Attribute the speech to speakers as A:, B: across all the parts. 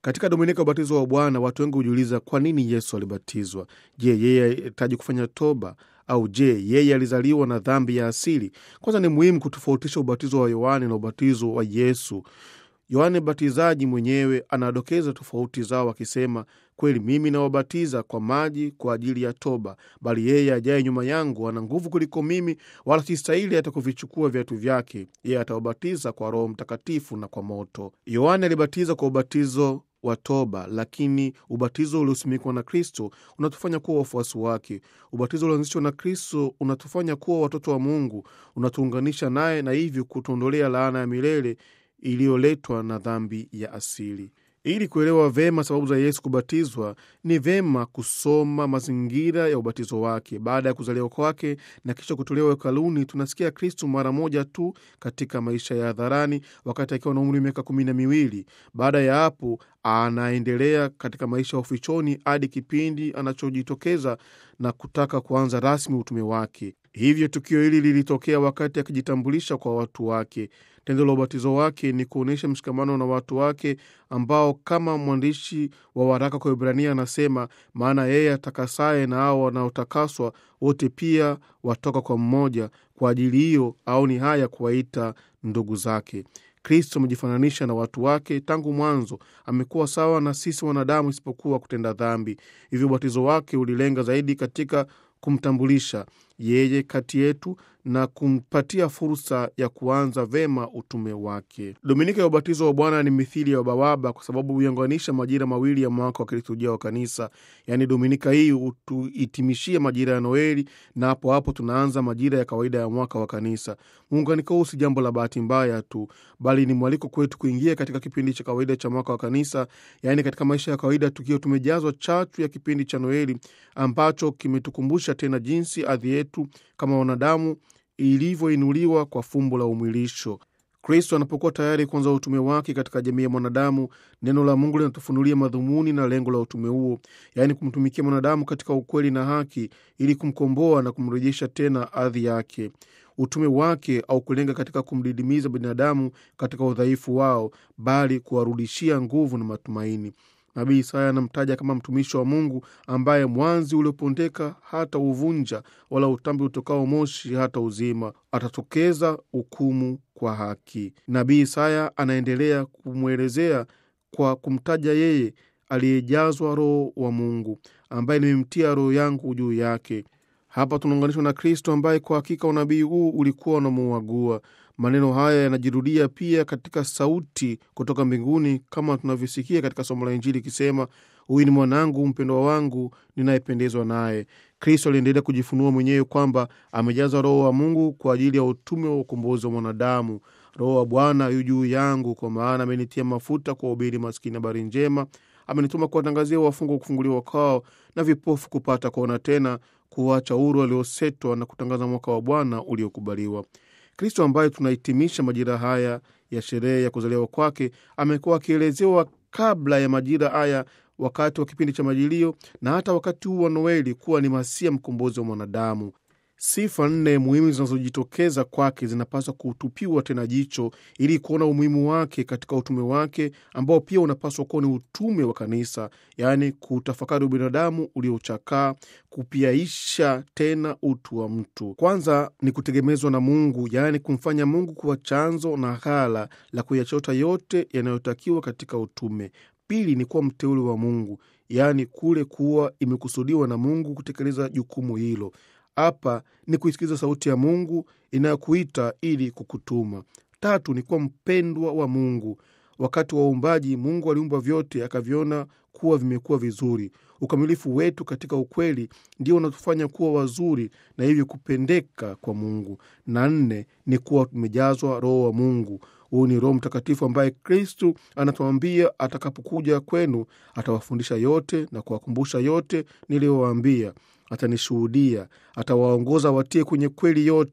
A: Katika dominika ya ubatizo wa Bwana, watu wengi hujiuliza kwa nini Yesu alibatizwa. Je, yeye alihitaji kufanya toba au je, yeye alizaliwa na dhambi ya asili? Kwanza ni muhimu kutofautisha ubatizo wa Yohane na ubatizo wa Yesu. Yohane Mbatizaji mwenyewe anadokeza tofauti zao akisema, kweli mimi nawabatiza kwa maji kwa ajili ya toba, bali yeye ajaye nyuma yangu ana nguvu kuliko mimi, wala sistahili hata kuvichukua viatu vyake. Yeye atawabatiza kwa Roho Mtakatifu na kwa moto. Yohane alibatiza kwa ubatizo wa toba, lakini ubatizo uliosimikwa na Kristo unatufanya kuwa wafuasi wake. Ubatizo ulioanzishwa na Kristo unatufanya kuwa watoto wa Mungu, unatuunganisha naye na hivyo kutuondolea laana ya milele iliyoletwa na dhambi ya asili. Ili kuelewa vema sababu za Yesu kubatizwa, ni vema kusoma mazingira ya ubatizo wake. Baada ya kuzaliwa kwake na kisha kutolewa hekaluni, tunasikia Kristu mara moja tu katika maisha ya hadharani, wakati akiwa na umri wa miaka kumi na miwili. Baada ya hapo, anaendelea katika maisha ya ufichoni hadi kipindi anachojitokeza na kutaka kuanza rasmi utume wake. Hivyo tukio hili lilitokea wakati akijitambulisha kwa watu wake. Tendo la ubatizo wake ni kuonyesha mshikamano na watu wake ambao, kama mwandishi wa waraka kwa Ibrania anasema, maana yeye atakasaye na hao wanaotakaswa wote pia watoka kwa mmoja. Kwa ajili hiyo aoni haya kuwaita ndugu zake. Kristo amejifananisha na watu wake tangu mwanzo. Amekuwa sawa na sisi wanadamu, isipokuwa kutenda dhambi. Hivyo ubatizo wake ulilenga zaidi katika kumtambulisha yeye kati yetu na kumpatia fursa ya kuanza vema utume wake. Dominika ya ubatizo wa Bwana ni mithili ya bawaba kwa sababu huiunganisha majira mawili ya mwaka wa kiliturujia wa Kanisa. Yaani, dominika hii hutuhitimishia majira ya Noeli na hapo hapo tunaanza majira ya kawaida ya mwaka wa Kanisa. Muunganiko huu si jambo la bahati mbaya tu, bali ni mwaliko kwetu kuingia katika kipindi cha kawaida cha mwaka wa Kanisa, yaani katika maisha ya kawaida, tukiwa tumejazwa chachu ya kipindi cha Noeli ambacho kimetukumbusha tena jinsi hadhi yetu kama wanadamu ilivyoinuliwa kwa fumbo la umwilisho. Kristo anapokuwa tayari kuanza utume wake katika jamii ya mwanadamu, neno la Mungu linatufunulia madhumuni na lengo la utume huo, yaani kumtumikia mwanadamu katika ukweli na haki, ili kumkomboa na kumrejesha tena hadhi yake. Utume wake au kulenga katika kumdidimiza binadamu katika udhaifu wao, bali kuwarudishia nguvu na matumaini. Nabii Isaya anamtaja kama mtumishi wa Mungu ambaye mwanzi uliopondeka hata uvunja, wala utambi utokao moshi hata uzima. Atatokeza hukumu kwa haki. Nabii Isaya anaendelea kumwelezea kwa kumtaja yeye aliyejazwa Roho wa Mungu, ambaye nimemtia Roho yangu juu yake. Hapa tunaunganishwa na Kristo ambaye kwa hakika unabii huu ulikuwa unamuagua. Maneno haya yanajirudia pia katika sauti kutoka mbinguni kama tunavyosikia katika somo la Injili ikisema, huyu ni mwanangu mpendwa wangu ninayependezwa naye. Kristo aliendelea kujifunua mwenyewe kwamba amejaza Roho wa Mungu kwa ajili ya utume wa ukombozi wa mwanadamu. Roho wa Bwana yu juu yangu, kwa maana amenitia mafuta kuwahubiri maskini habari njema, amenituma kuwatangazia wafungwa kufunguliwa kwao, na vipofu kupata kuona tena, kuwacha huru waliosetwa, na kutangaza mwaka wa Bwana uliokubaliwa. Kristo ambaye tunahitimisha majira haya ya sherehe ya kuzaliwa kwake amekuwa akielezewa kabla ya majira haya, wakati wa kipindi cha Majilio na hata wakati huu wa Noeli, kuwa ni Masia, mkombozi wa mwanadamu. Sifa nne muhimu zinazojitokeza kwake zinapaswa kutupiwa tena jicho ili kuona umuhimu wake katika utume wake ambao pia unapaswa kuwa ni utume wa kanisa, yaani kutafakari ubinadamu uliochakaa, kupiaisha tena utu wa mtu. Kwanza ni kutegemezwa na Mungu, yaani kumfanya Mungu kuwa chanzo na ghala la kuyachota yote yanayotakiwa katika utume. Pili ni kuwa mteule wa Mungu, yaani kule kuwa imekusudiwa na Mungu kutekeleza jukumu hilo. Hapa ni kuisikiza sauti ya Mungu inayokuita ili kukutuma. Tatu ni kuwa mpendwa wa Mungu. Wakati wa uumbaji, Mungu aliumba vyote akaviona kuwa vimekuwa vizuri. Ukamilifu wetu katika ukweli ndio unatufanya kuwa wazuri na hivyo kupendeka kwa Mungu. Na nne ni kuwa tumejazwa Roho wa Mungu. Huyu ni Roho Mtakatifu ambaye Kristu anatuambia atakapokuja kwenu atawafundisha yote na kuwakumbusha yote niliyowaambia. Atanishuhudia, atawaongoza watie kwenye kweli yote,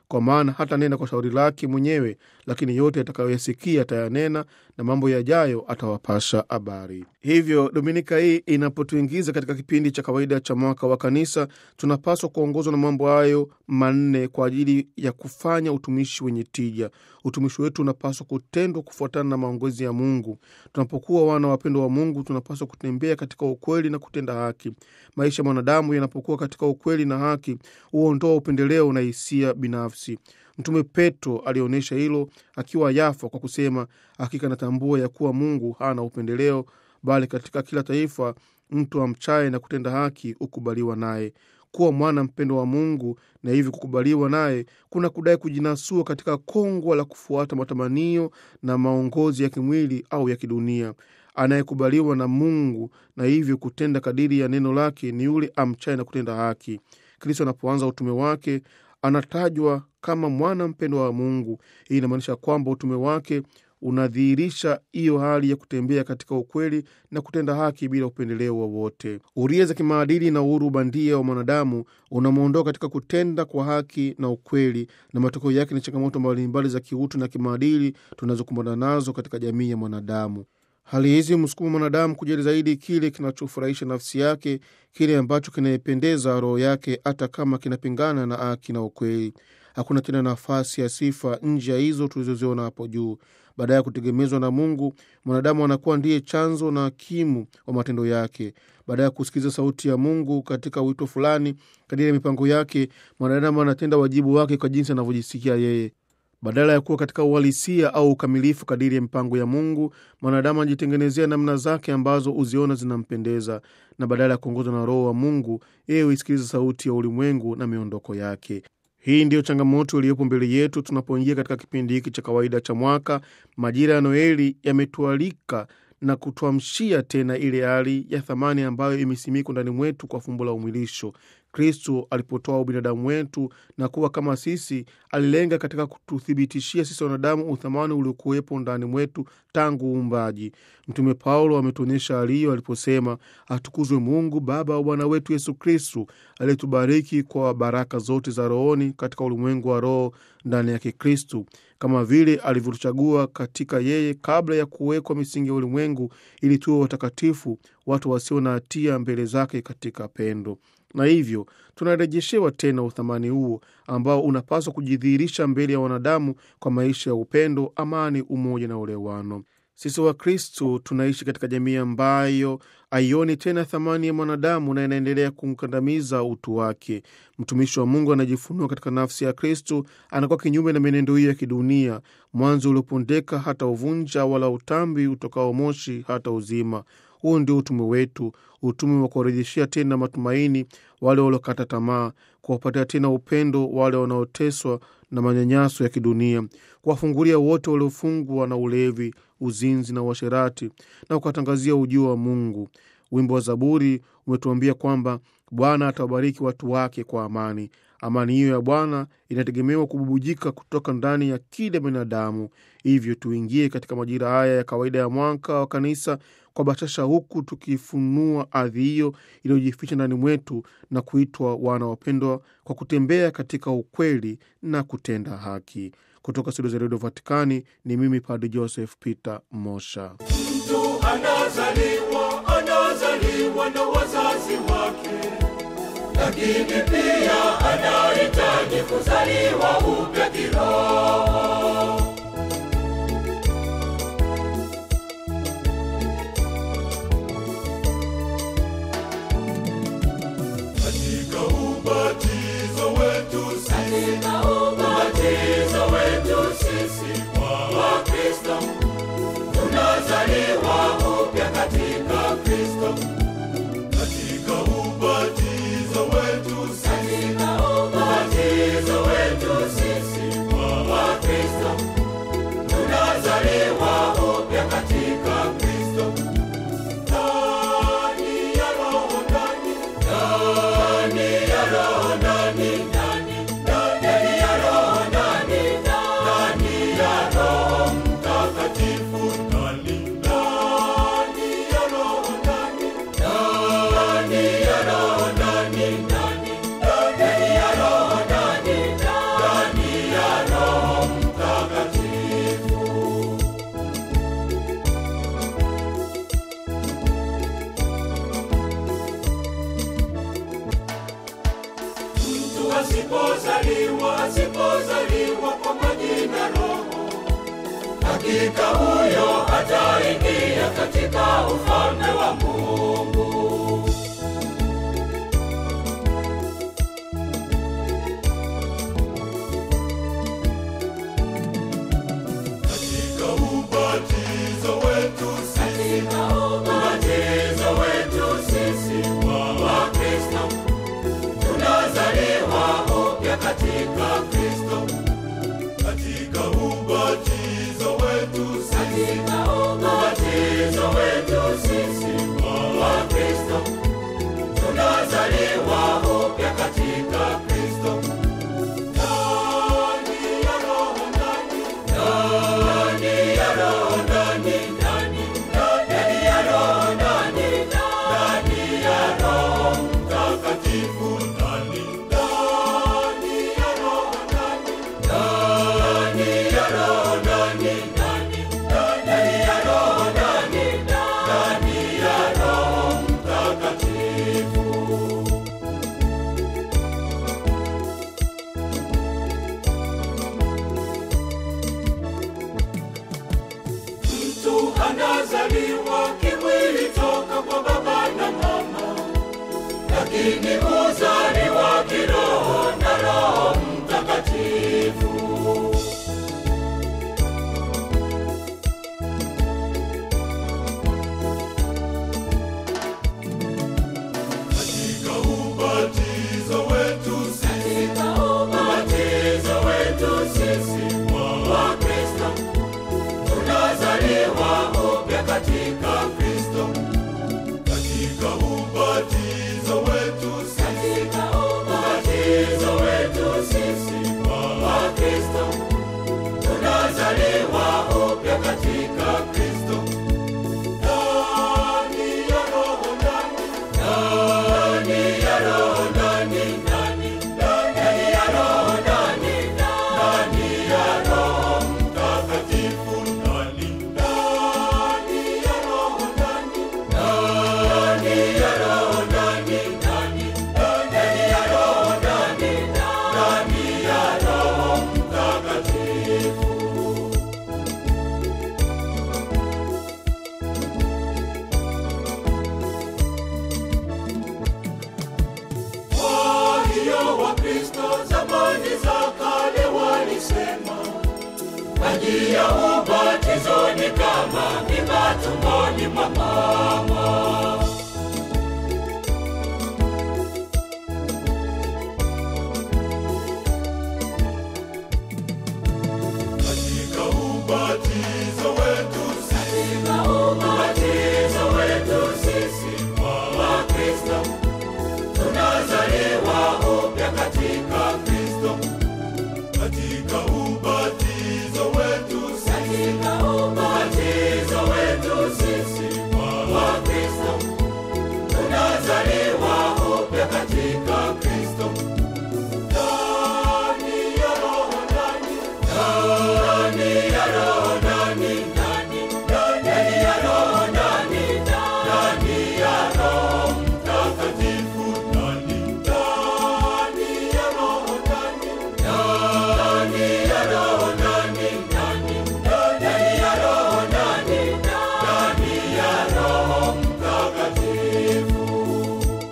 A: kwa maana hata nena kwa shauri lake mwenyewe, lakini yote atakayoyasikia atayanena, na mambo yajayo atawapasha habari. Hivyo dominika hii inapotuingiza katika kipindi cha kawaida cha mwaka wa kanisa, tunapaswa kuongozwa na mambo hayo manne kwa ajili ya kufanya utumishi wenye tija. Utumishi wetu unapaswa kutendwa kufuatana na maongozi ya Mungu. Tunapokuwa wana wapendwa wa Mungu, tunapaswa kutembea katika ukweli na kutenda haki. Maisha ya mwanadamu yanapokuwa katika ukweli na haki, huondoa upendeleo na hisia binafsi. Mtume Petro alionyesha hilo akiwa Yafa kwa kusema, hakika natambua ya kuwa Mungu hana upendeleo, bali katika kila taifa mtu amchaye na kutenda haki hukubaliwa naye. Kuwa mwana mpendo wa Mungu na hivi kukubaliwa naye kuna kudai kujinasua katika kongwa la kufuata matamanio na maongozi ya kimwili au ya kidunia. Anayekubaliwa na Mungu na hivyo kutenda kadiri ya neno lake ni yule amchaye na kutenda haki. Kristo anapoanza utume wake anatajwa kama mwana mpendwa wa Mungu. Hii inamaanisha kwamba utume wake unadhihirisha hiyo hali ya kutembea katika ukweli na kutenda haki bila upendeleo wowote. Uria za kimaadili na uhuru bandia wa mwanadamu unamwondoa katika kutenda kwa haki na ukweli, na matokeo yake ni changamoto mbalimbali za kiutu na kimaadili tunazokumbana nazo katika jamii ya mwanadamu. Hali hizi msukuma mwanadamu kujali zaidi kile kinachofurahisha nafsi yake, kile ambacho kinaipendeza roho yake, hata kama kinapingana na haki na ukweli. Hakuna tena nafasi ya sifa nje ya hizo tulizoziona hapo juu. Baada ya kutegemezwa na Mungu, mwanadamu anakuwa ndiye chanzo na hakimu wa matendo yake. Baada ya kusikiliza sauti ya Mungu katika wito fulani, kadiri ya mipango yake, mwanadamu anatenda wajibu wake kwa jinsi anavyojisikia yeye. Badala ya kuwa katika uhalisia au ukamilifu kadiri ya mipango ya Mungu, mwanadamu anajitengenezea namna zake ambazo huziona zinampendeza, na badala ya kuongozwa na Roho wa Mungu, yeye huisikiliza sauti ya ulimwengu na miondoko yake. Hii ndiyo changamoto iliyopo mbele yetu tunapoingia katika kipindi hiki cha kawaida cha mwaka. Majira ya Noeli yametualika na kutuamshia tena ile hali ya thamani ambayo imesimikwa ndani mwetu kwa fumbo la umwilisho. Kristo alipotoa ubinadamu wetu na kuwa kama sisi, alilenga katika kututhibitishia sisi wanadamu uthamani uliokuwepo ndani mwetu tangu uumbaji. Mtume Paulo ametuonyesha hali hiyo aliposema, atukuzwe Mungu Baba wa Bwana wetu Yesu Kristu, aliyetubariki kwa baraka zote za rohoni katika ulimwengu wa roho ndani yake Kristu, kama vile alivyotuchagua katika yeye kabla ya kuwekwa misingi ya ulimwengu, ili tuwe watakatifu, watu wasio na hatia mbele zake katika pendo na hivyo tunarejeshewa tena uthamani huo ambao unapaswa kujidhihirisha mbele ya wanadamu kwa maisha ya upendo, amani, umoja na ulewano. Sisi Wakristo tunaishi katika jamii ambayo haioni tena thamani ya mwanadamu na inaendelea kumkandamiza utu wake. Mtumishi wa Mungu anajifunua katika nafsi ya Kristo, anakuwa kinyume na menendo hiyo ya kidunia. Mwanzo uliopondeka hata uvunja, wala utambi utokao moshi hata uzima. Huu ndio utume wetu, utume wa kuwarejeshea tena matumaini wale waliokata tamaa, kuwapatia tena upendo wale wanaoteswa na manyanyaso ya kidunia, kuwafungulia wote waliofungwa na ulevi, uzinzi na uasherati, na kuwatangazia ujio wa Mungu. Wimbo wa Zaburi umetuambia kwamba Bwana atawabariki watu wake kwa amani. Amani hiyo ya Bwana inategemewa kububujika kutoka ndani ya kila binadamu. Hivyo tuingie katika majira haya ya kawaida ya mwaka wa kanisa kwa bashasha, huku tukifunua ardhi hiyo iliyojificha ndani mwetu na kuitwa wana wapendwa kwa kutembea katika ukweli na kutenda haki. Kutoka studio za redio Vatikani ni mimi Padre Joseph Peter Mosha.
B: Mtu anazaliwa anazaliwa na wazazi wake, lakini pia anahitaji kuzaliwa upya kiroho. Katika ubatizo wetu sisi, ubatizo wetu sisi wa Kristo tunazaliwa upya katika Kristo. Katika ubatizo wetu sisi, ubatizo wetu sisi wa Kristo asipozaliwa, asipozaliwa kwa maji na Roho, hakika huyo hataingia katika ufalme wa Mungu. Katika ubatizo wetu sisi, ubatizo wetu sisi wa Kristo, tunazaliwa upya katika Kristo. Katika ubatizo wetu sisi, ubatizo wetu sisi wa Kristo, tunazaliwa upya katika Kristo. Ndani ya Roho, ndani ndani ya Roho, ndani ndani ndani ya Roho, ndani ndani ya Roho Mtakatifu, ndani ndani ya Roho, ndani ndani ya Roho, ndani ndani ndani ya Roho, ndani ndani ya Roho Mtakatifu. Mtu anazaliwa kimwili toka kwa baba na mama, lakini huzaliwa kiroho na Roho Mtakatifu. Katika ubatizo wetu sisi, ubatizo wetu sisi wa Kristo tunazaliwa upya katika Kristo. Katika ubatizo wetu sisi, ubatizo wetu sisi wa Kristo, tunazaliwa upya katika Kristo. Ndani ya Roho, ndani ndani ya Roho, ndani ndani ndani ya Roho, ndani ndani ya Roho Mtakatifu, ndani ndani ya Roho, ndani ndani ya Roho, ndani ndani ndani ya Roho, ndani ndani ya Roho Mtakatifu. Kwa hiyo Wakristo zamani za kale walisema maji ya ubatizo ni kama mimba tumboni mwa mama. Katika ubatizo wetu sisi, ubatizo wetu sisi wa Kristo tunazaliwa upya katika Kristo.